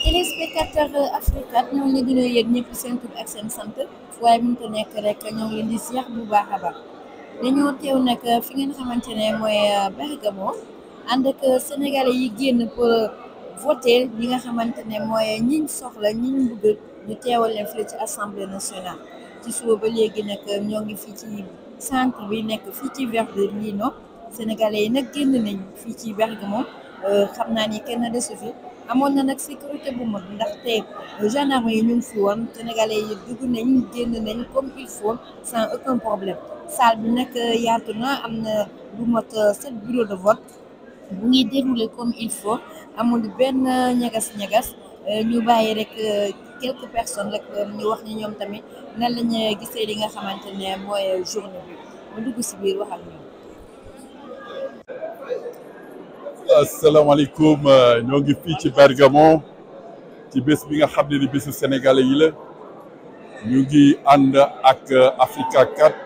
téléspectateur Africa ñoo ngi leen di nuyu yéen ñëpp seen tur ak seen sant waaye mënut a nekk rek ñoo ngi leen di ziar bu baax a baax dañoo teew nag fi ngeen xamante ne mooy Bergamo ànd ak sénégalais yi génn pour voter li nga xamante ne mooy ñiñ soxla ñiñ bëgg ñu teewal leen fii ci assemblée nationale ci suba ba léegi nag ñoo ngi fii ci centre bi nekk fii ci Verdellino sénégalais yi nag génn nañ fii ci Bergamo xam naa ni kenn desu fi amoon na nag sécurité bu mag ndaxte gendarme yi ñu ngi fi woon sénégalais yi dugg nañ génn nañ comme il faut sans aucun problème salle bi nag yaatu na am na lu mot sept bureau de vote bu ngi déroulé comme il faut amul benn ñagas-ñagas ñu bàyyi rek quelques personnes rek ñu wax ni ñoom tamit nan lañ gisee li nga xamante ne mooy journée bi ma dugg si biir wax ak ñoom. asalaamaaleykum ñoo ngi fii ci Bergamo ci bés bi nga xam ne ni bésu sénégalais yi la ñu ngi ànd ak Africa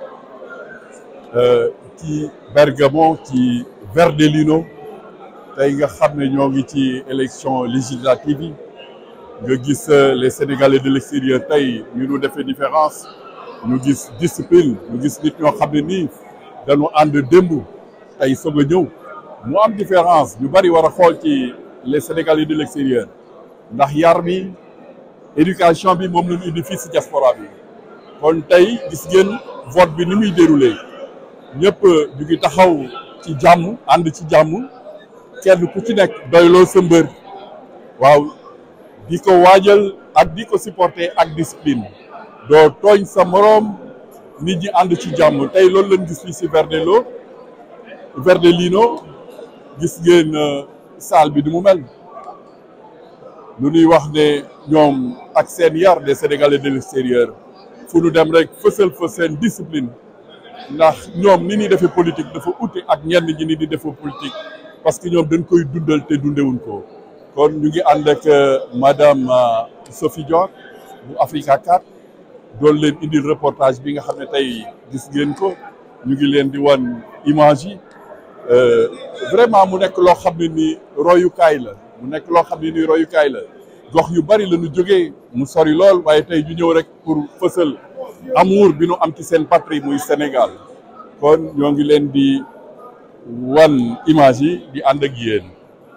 4 ci Bergamo ci Verdellino tey nga xam ne ñoo ngi ci élection législative yi nga gis les sénégalais de l'extérieur tey ñu nu defee différence ñu gis discipline ñu gis nit ñoo xam ne nii dañu ànd démb tey soog a ñëw mu am différence ñu bari war a xool ci les sénégalais de l'extérieur ndax yar bi éducation bi moom la ñu indi fii si diaspora bi kon tey gis ngeen vote bi ni muy déroulé ñëpp ñu ngi taxaw ci jàmm ànd ci jàmm kenn ku ci nekk doyloo sa mbër waaw di ko waajal ak di ko supporter ak discipline doo tooñ sa moroom nit ñi ànd ci jàmm tey loolu lañ gis fii si Verdello Verdellino gis ngeen salle bi du mu mel lu ñuy wax ne ñoom ak seen yar des sénégalais de l'extérieur fu nu dem rek fësal fa seen discipline ndax ñoom ni ñuy defee politique dafa ute ak ñenn ñi ni di defee politique parce que ñoom dañ koy dundal te dundewuñ ko kon ñu ngi ànd ak madame Sophie Dior bu Africa 4 doon leen indil reportage bi nga xam ne tey gis ngeen ko ñu ngi leen di wan image yi vraiment mu nekk loo xam ne ni royukaay la mu nekk loo xam ne ni royukaay la gox yu bari la ñu jógee mu sori lool waaye tey ñu ñëw rek pour fësal amour bi nu am ci seen patrie muy Sénégal kon ñoo ngi leen di wan image yi di ànd ak yéen.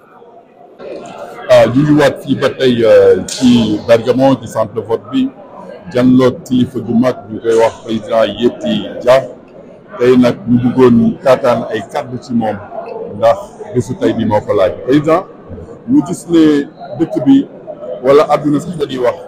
ah ñu ngi waat fii ba tey ci Bergamo ci centre de vote bi janloog kilifa gu mag ñu koy wax président Yeti Dia. tey nag ñu bëggoon taataan ay kàddu ci moom ndax bésu tey bi moo ko laaj président ñu gis ne dëkk bi wala àdduna sax dañuy wax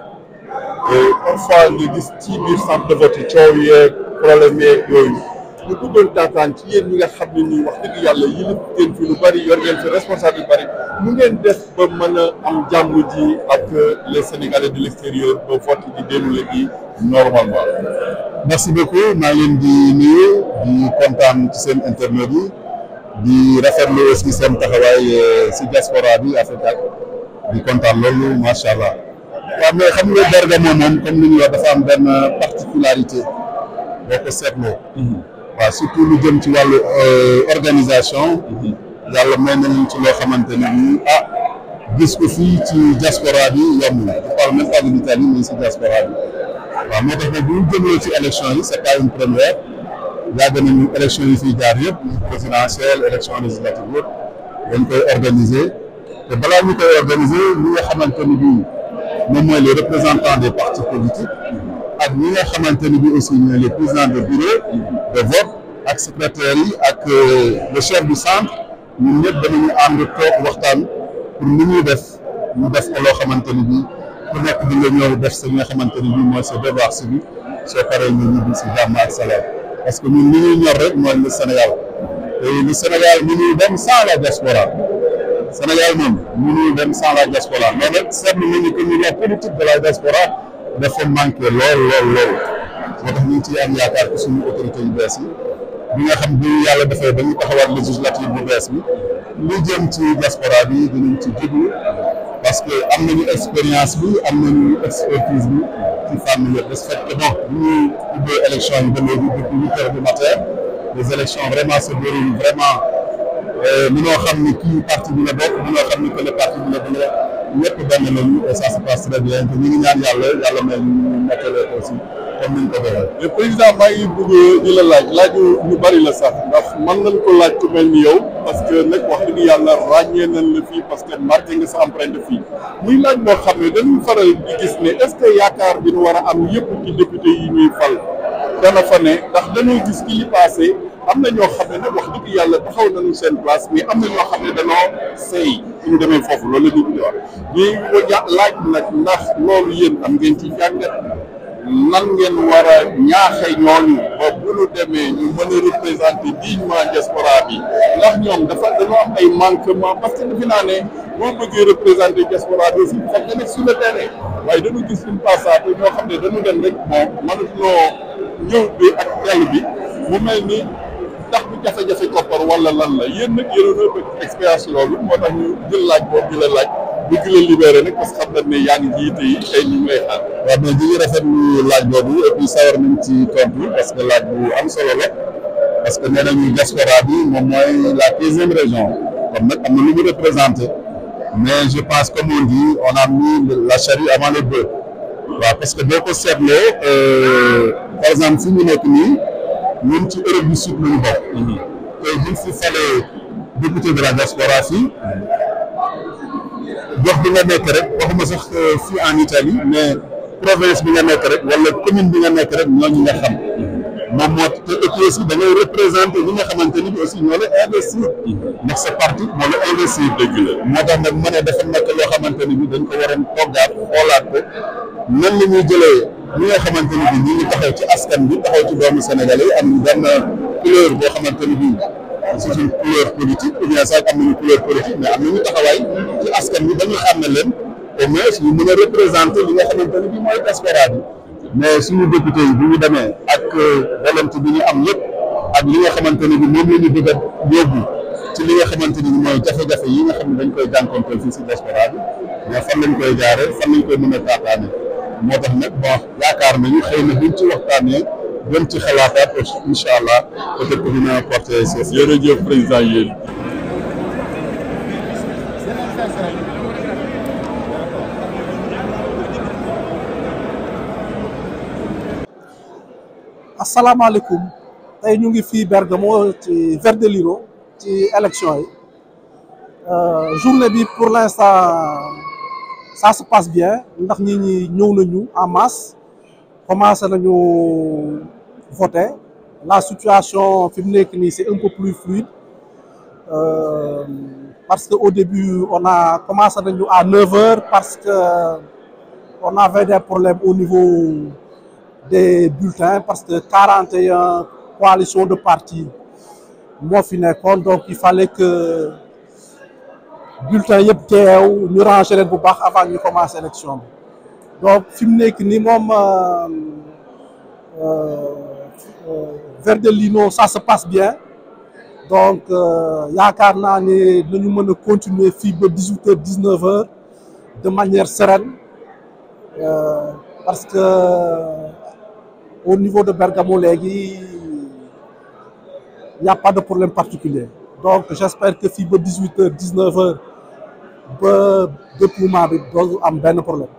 parfois nga gis ci biir centre de vote coow yeeg problème yeeg yooyu ñu bëggoon taataan ci yéen ñi nga xam ne nii wax dëgg yàlla yi la ngeen fi lu bari yor ngeen fi responsable yu bari mu ngeen def ba mën a am jàmm ji ak les sénégalais de l'extérieur ba vote di déroulé gi normalement merci beaucoup maa ngi leen di nuyu di kontaan ci seen internet yi di rafetlu aussi seen taxawaay si diaspora bi Africa di kontaan loolu macha allah. waaw mais xam nga Bergamo moom comme ni ñuy wax dafa am benn particularité boo ko seetloo. waaw surtout lu jëm ci wàllu organisation. yàlla may nañu ci loo xamante ne bii ah gis ko fii ci diaspora bi yomb na je parle même pas de l'Italie mais si diaspora bi. waaw moo tax nag bu ñu jëmee ci élection yi c'est pas une première yàgg nañu élection yi fiy jaar yëpp présidentielle élection législative yëpp dañ koy organiser te balaa ñu koy organiser ñi nga xamante ni bii moom mooy les représentants des partis politiques ak ñi nga xamante ni bii aussi ñooy les présidents de bureau de vote ak secrétaires yi ak le chef du centre ñun ñëpp danañu ànd toog waxtaan pour ni ñuy def ñu def ko loo xamante ni bii ku nekk di nga ñëw def sa li nga xamante ni bii mooy sa devoir civique soo paree ñu ñibbi si jàmm ak salaam parce que ñun li ñuy ñor rek mooy le Sénégal te le Sénégal ñu ñuy dem sans la diaspora Sénégal moom ñu ñuy dem sans la diaspora mais nag seetlu nañu que ni la politique de la diaspora dafa manqué lool lool lool moo tax ñu ngi ciy am yaakaar ci suñu autorité yu bees yi bi nga xam bi yàlla dafay ba ñu taxawaat législative bu bees bi li jëm ci diaspora bi dinañ ci jublu parce que am nañu expérience bi am nañu expertise bi ci fànn yëpp de ce fait que bon bu ñuy ubbee élection yi ba léegi depuis huit heures du matin les élections vraiment se déroulent vraiment mënoo xam ni kii parti bi la bokk mënoo xam ni que le parti bi la bëgg ñëpp benn lañu et ça se passe très bien te ñu ngi ñaan yàlla yàlla may ñu nekkale ko aussi comme ni ñu ko defee. mais président maa ngi bëgg di la laaj laaju ñu bari la sax ndax mën nañ ko laaj ku mel ni yow parce que nag wax dëgg yàlla ràññee nañ la fii parce que marqué nga sa empreinte fii muy laaj boo xam ne dañuy faral di gis ne est-ce que yaakaar bi ñu war a am yëpp ci député yi ñuy fal dana fa ne ndax dañoo gis ci li passé am na ñoo xam ne nag wax dëgg yàlla taxaw nañu seen place mais am na ñoo xam ne dañoo sey suñu demee foofu loolu la ñu di wax ñuy laaj nag ndax loolu yéen am ngeen ci jàngat nan ngeen war a ñaaxe ñooñu ba bu ñu demee ñu mën a représenter dignement diaspora bi ndax ñoom dafa dañoo am ay manquement parce que defe naa ne boo bëggee représenter diaspora bi aussi foog nga nekk sur le terrain waaye dañu gis une passate ñoo xam ne dañu dem rek bon mënatuloo ñëw bi ak dell bi mu mel ni ndax bu jafe-jafe koppar wala lan la yéen nag yéen a expérience loolu moo tax ñu jël laaj boobu di la laaj bëgg la libéré nag parce que xam nañ ne yaa ngi jiite yi tey ñu ngi lay xaar. waaw mais ñu ngi rafetlu laaj boobu et puis sawar nañ ci tontu parce que laaj bu am solo la parce que nee nañu diaspora bi moom mooy la quinzième région kon nag am na lu mu représenté mais je pense comme on dit on a mis la charrue avant les bœufs waaw parce que boo ko seetloo par exemple fi ñu nekk nii ñun ci Europe du Sud la ñu bokk. tey buñ fi falee député de la diaspora fii. gox bi nga nekk rek waxuma sax fii en Italie mais province bi nga nekk rek wala commune bi nga nekk rek ñooñu nga xam moom moo te et puis aussi da ngay représenté ñi nga xamante ni bi aussi ñoo la investir ndax sa parti moo la investir dëgg la moo tax nag ma ne dafa nekk loo xamante ni bi dañ ko waroon toggaat xoolaat ko nan la ñuy jëlee ñi nga xamante ni bi ñi ngi taxaw ci askan bi taxaw ci doomu Sénégalais yi am benn couleur boo xamante ni bi c'est une couleur politique ou bien sax am nañu couleur politique mais am nañu taxawaay ci askan bi dañu xam ne leen au moins ñu mën a représenter li nga xamante ne bii mooy diaspora bi mais suñu député yi bu ñu demee ak volonté bi ñu am yëpp ak li nga xamante ne bi moom la ñu bëgg a yóbbu ci li nga xamante ni mooy jafe-jafe yi nga xam ne dañ koy jànkonteel fii si diaspora bi mais fan lañ koy jaaree fan lañ koy mën a taataane moo tax nag bon yaakaar nañu xëy na buñ ci waxtaanee gën ci xalaataat incha allah peut-être que dina porter ses jërëjëf président yéen. asalaamaaleykum tey ñu ngi fii Bergamo ci Verdellino ci élection yi journée bi pour l'instant ça se passe bien ndax ñi ñi ñëw nañu en masse commencé nañu voter la situation fi mu nekk nii c'est un peu plus fluide euh, parce que au début on a commencé nañu à 9 heures parce que on avait des problèmes au niveau des bulletins parce que 41 coalitions de partis moo fi nekkoon donc il fallait que bulletins yëpp teew ñu ranger leen bu baax avant ñu commencer élection bi donc fi mu nekk nii moom Verdellino ça se passe bien donc yaakaar naa ne nañu mën a continuer fii ba 18 heures 19 heures de manière sereine euh, parce que au niveau de Bergamo léegi y a pas de problème particulier donc j'espère que fii ba 18 heures 19 heures ba déploiement bi doo am benn problème